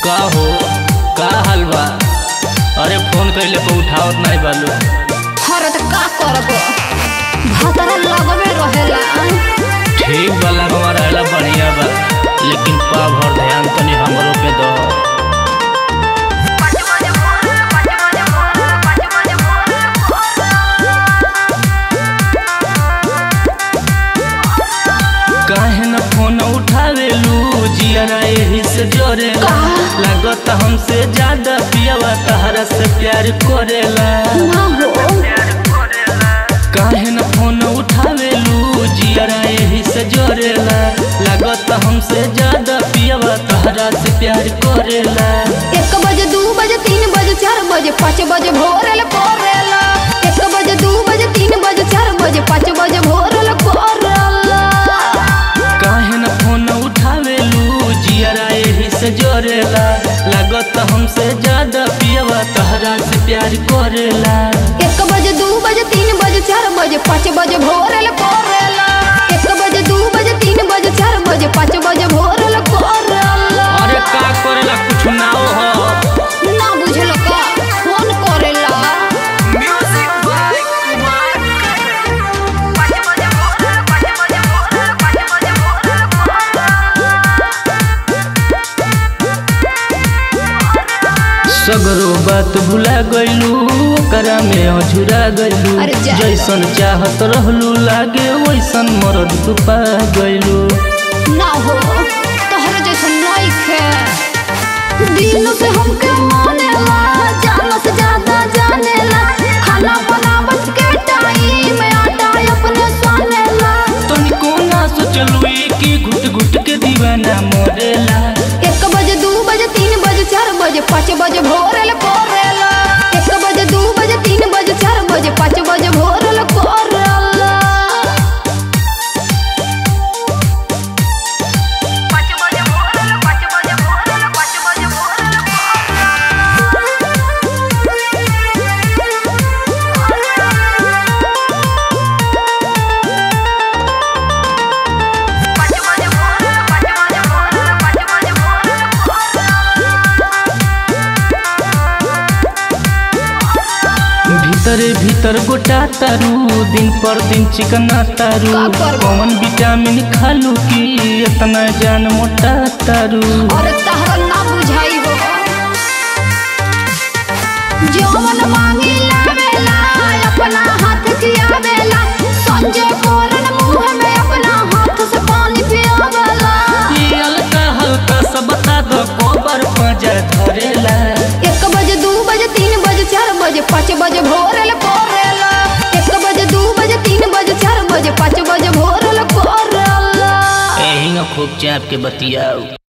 का हो का हाल बा अरे फोन कइले पे उठावत नहीं बालू हर त का करब भातरा लगवे रहेला ठीक बा लगवा रहला बढ़िया बा लेकिन पा भर ध्यान तनी हमरो पे दो काहे न फोन उठावेलू जियरा एही से जोरेला लागत हमसे ज्यादा पियावा तहरा से प्यार करेला ना हो काहे न फोन उठावेलू जियरा एही से जोरेला लागत हमसे ज्यादा पियावा तहरा से प्यार करेला एक बजे दू बजे तीन बजे चार बजे पाँच बजे भोरल कोरेला एक बजे दू बजे तीन बजे चार बजे पाँच बजे भोरल कोरेला काहे न फोन उठावेलू जियरा एही से जोरेला लागत हमसे ज्यादा पियावा तहरा से प्यार करेला एक बजे दू बजे तीन बजे चार बजे पाँच बजे भोरल कोरेला एक बजे दू बजे तीन बजे चार बजे पाँच बजे भोरल कोरेला अरे का करेला कुछ ना हो ना बुझल का फोन करेला सगरो बात भुला गइलू ओकरा में अझुरा गइलू अरे जा। जैसन चाहत रहलू लागे वैसन मरद तू पा गइलू ना हो तोहर जैसन नइखे दिल से हमके मानेला जानो से ज्यादा जानेला खाना बनावत के टाइम आटा अपने सानेला तनिको ना सोचलू कि घुट घुट के दीवाना मरेला एक बजे दू बजे तीन बजे चार बजे पाँच बजे भोरल कोरेला एक बजे दू बजे तीन बजे चार बजे पाँच बजे भोरल कोरेला भीतरे भीतर गोटा तारू दिन पर दिन चिकना तारू का करबो? कौन विटामिन खालू की इतना जान मोटा तारू और तहरा ना बुझाई हो जौवन मांगी लावेला अपना हाथ खियावेला संजय कोरन मुंह में अपना हाथ से पानी पियावेला ये हल्का हल्का सा बता दो कोबर पजा धरेला एक बजे दू बजे तीन बजे चार बजे पाँच बजे भोरल कोरेला एक बजे दू बजे तीन बजे चार बजे पाँच बजे भोरल कोरेला एही खूब चाप के बतियाऊ